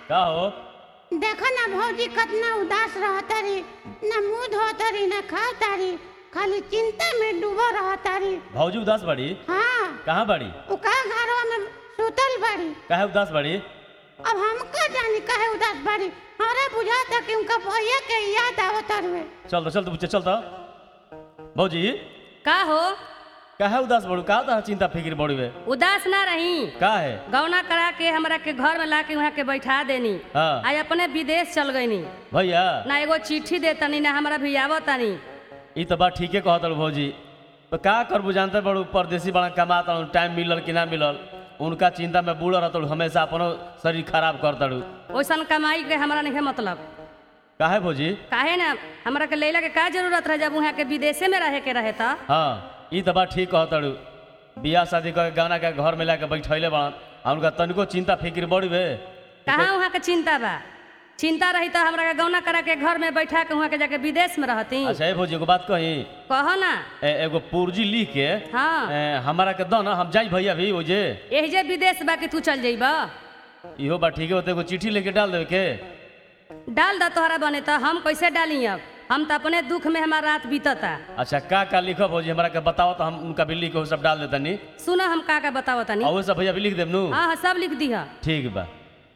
का हो देखो ना भौजी कितना उदास रहतारी ना मुंह धोतारी ना खातारी खाली चिंता में डूबा रहतारी भौजी उदास बड़ी हाँ कहाँ बड़ी उ का घरवा में सुतल बाड़ी काहे उदास बड़ी अब हम का जानी काहे उदास बाड़ी हमरा बुझाता कि उनका भैया के याद आवत हवे चल तो चल तो चल तो भौजी का हो काहे उदास बड़ू का तोहरा चिंता फिक्र बड़ी बे उदास ना रही का है गौना करा के हमरा के घर में ला के वहाँ के बैठा देनी हाँ। आज अपने विदेश चल गईनी भैया ना एगो चिट्ठी देतनी ना हमरा भी आवतनी ई तो बात ठीके कहत रहो भौजी तो का करबू जानते बड़ू परदेसी बड़ा कमाता हूँ टाइम मिलल कि ना मिलल उनका चिंता में बूढ़ रहता हमेशा अपनो शरीर खराब करता रहू वैसन कमाई के हमरा नहीं मतलब काहे भौजी काहे ना हमरा के लैला के का जरूरत रहे जब वहाँ के विदेशे में रहे के रहे था हाँ ई तो बात ठीक कहत रहू बियाह शादी करके गाना के घर में लाके बैठैले बड़न आ उनका तनिको चिंता फिक्र बड़ी बे कहाँ वहाँ के चिंता बा चिंता रही तो हमरा के गौना करा के घर में बैठा के वहाँ के जाके विदेश में रहती अच्छा ए भौजी एगो बात कही कहो ना ए- एगो पूर्जी लिख के हाँ ए, हमारा के दो ना हम जाई भैया भी वो जे यही जे विदेश बा कि तू चल जइब इहो बात ठीक है होते एगो चिट्ठी लेके डाल देवे के डाल द तोहरा बने तो हम कैसे डाली अब हम तो अपने दुख में हमारा रात बीतता अच्छा का का लिखो भौजी हमारा के बताओ तो हम उनका भी लिख के वो सब डाल देता नी सुनो हम का का बताओ तनी और वो सब भैया भी लिख देब नू हाँ हाँ सब लिख दी ठीक बा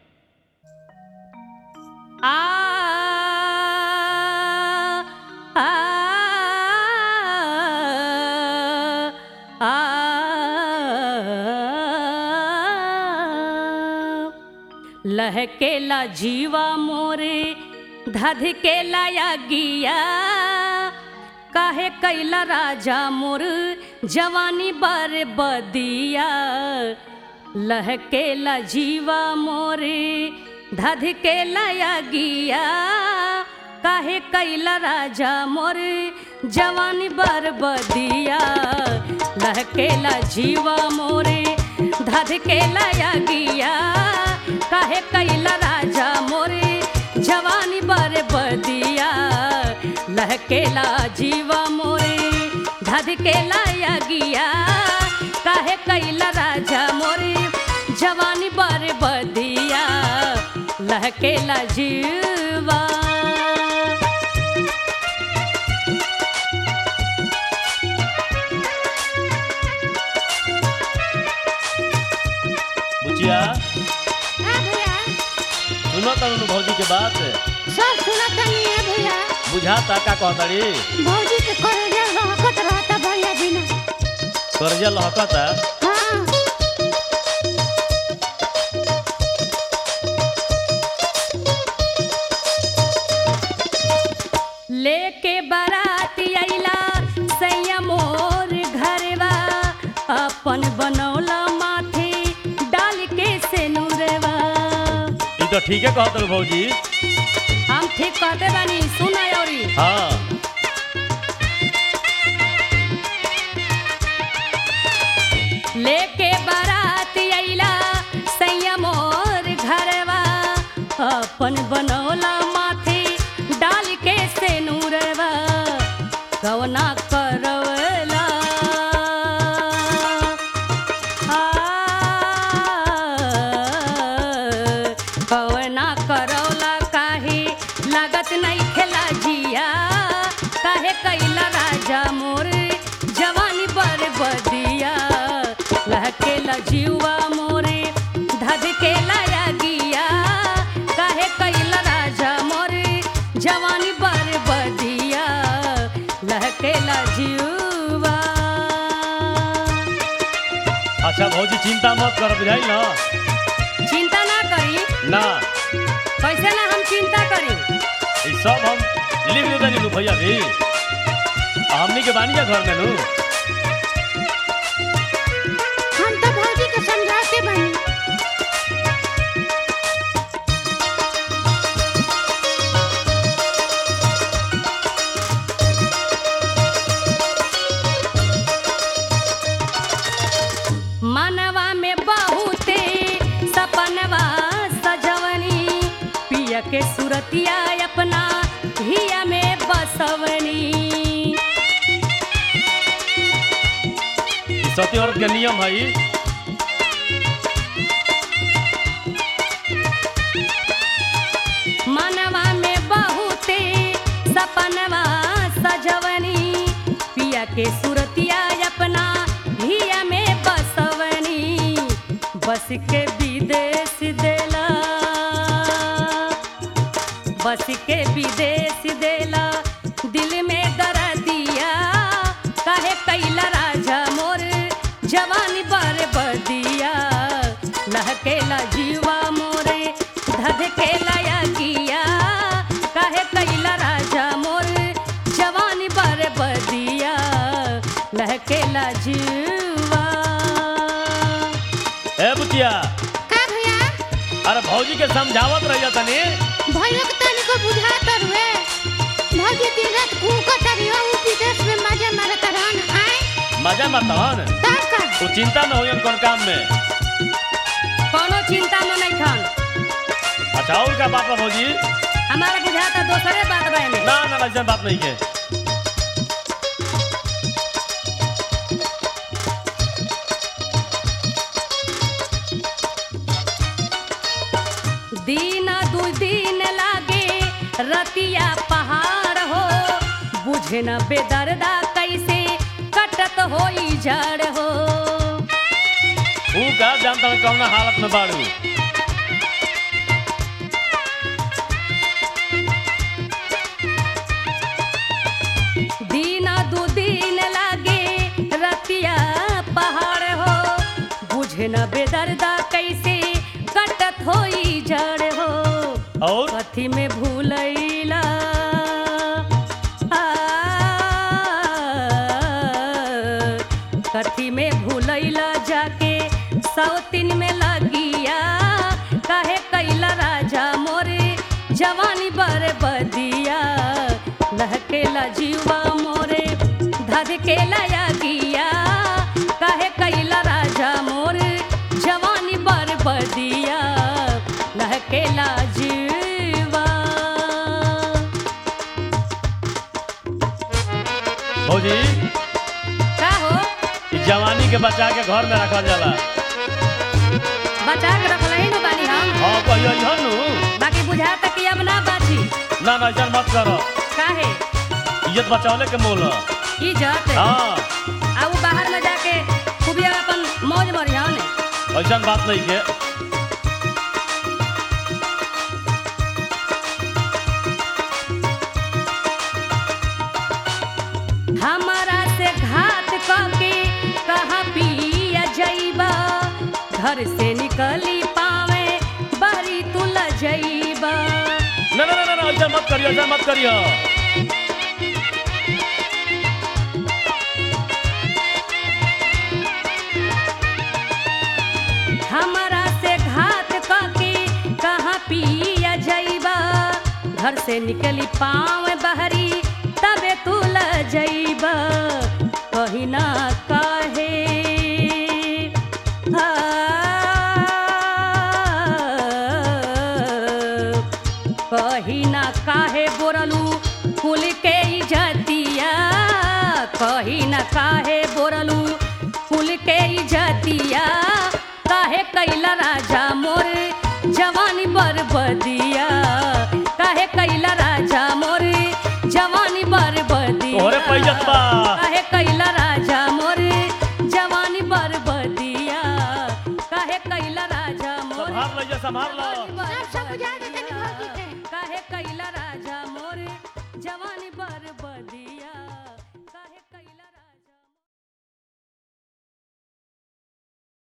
आ आ आ लहकेला जीवा मोरे धधकेला या गिया काहे कैला राजा मोर जवानी बर बदिया लहकेला जीवा मोरे धधकेला या गिया काहे कैला राजा मोर जवानी बर बदिया लहकेला जीवा मोरे धधकेला या गिया काहे कैला राजा मोरे जवानी बर बदिया लहकेला जीवा मोरे धधकेला या गिया काहे कैला राजा मोरे जवानी बर बदिया लहकेला जीवा बुचिया हाँ भैया सुनो तनु भौजी के बात सब सुनत नहीं है भैया बुझाता का कहताड़ी भौजी के करेजा रहकत रहता भैया बिना कर्जा लहकता हाँ लेके बाराती अइला सैया मोर घरवा अपन बनौला माथे डाल के से नूरवा ई तो ठीके कहत रहो भौजी हम ठीक कहते बानी सुन औरी हाँ लेके बाराती अइला सैया मोर घरवा अपन बनौला माथे डाल के से नूरवा कवना करवला आ, कवना करौला काहे लागत नहीं खेला जिया काहे कैला राजा मोर जवानी बर बदिया लहकेला जीवा मोरे धधकेला या गिया काहे कैला राजा मोरे जवानी बर बदिया लहकेला जीवा अच्छा भौजी चिंता मत कर बुझाई ना चिंता ना करी ना कैसे ना हम चिंता करी ई सब हम लिख देता नी भैया भी आ हमनी के बानी जा घर में नू हम तो भौजी के समझाते बनी मनवा में बहुते सपनवा सजवनी पिया के सुरतिया अपना हिया में बसवनी ई सती औरत के नियम है जाके सुरतिया अपना हिया में बसवनी बस के विदेश देला बस के विदेश देला दिल में दर्दिया काहे कैला राजा मोर जवानी बर बदिया लहकेला जीवा मोरे धधकेला या किया काहे कैला राजा मोर जवानी बर बदिया लहकेला जीवा ए बुतिया का भैया अरे भौजी के समझावत रहिया तनी भैया के तनी को बुझात रुए भौजी दिन रात कूकत रहियो उ विदेश में मजे मारत रहन आए मजा मत हन तब का तू चिंता में होयन कौन काम में कोनो चिंता में नहीं खन अच्छा और का बात बा भौजी हमारा बुझाता दोसरे बात बा एमे ना ना ऐसा बात नहीं के दिन दू दिन लागे रतिया पहाड़ हो बुझे न बेदर्दा कैसे कटत होई जड़ हो तू का जानता हूँ कौन हालत में बाड़ू दिन दू दिन लागे रतिया पहाड़ हो बुझे न बेदर्दा कैसे कटत होई जड़ हो और कथी में भूलैला आ, कथी में भूलैला जाके सौतिन में लगिया काहे कैला राजा मोरे जवानी बर बदिया लहकेला जीवा मोरे धधकेला या गिया काहे कैला राजा मोरे जवानी बर बदिया लहकेला जीवा भौजी का हो ई जवानी के बचा के घर में रखल जाला बचा के रखलही न बानी हम हाँ कहियो इहन नु बाकी बुझाता कि अब ना बाची ना ना ऐसा मत करो काहे इज्जत बचौले के मोल ह। इज्जत हाँ आ उ बाहर में जाके खूबिया अपन मौज मरिया ने ऐसा बात नहीं के हमारा से घात करके कहाँ पिया जइबा घर से निकली पावे बरी तू ल जइबा ना ना ना ना, ना ऐसा मत करियो ऐसा मत करियो हमारा से घात करके कहाँ पिया जइबा घर से निकली पाँव बहरी तबे तू ल जइबा कहीं ना काहे आ, कहीं ना काहे बोरलू कुल के इजतिया कहीं ना काहे बोरलू कुल के इजतिया काहे कैला राजा मोर जवानी बरबदिया काहे कैला राजा मोर जवानी बरबदिया तोहरे पैजत बा काहे कैला राजा मोर जवानी बरबदिया काहे कैला राजा मोर संभाल लो संभाल लो सब सब बुझा देते भौजी के काहे कैला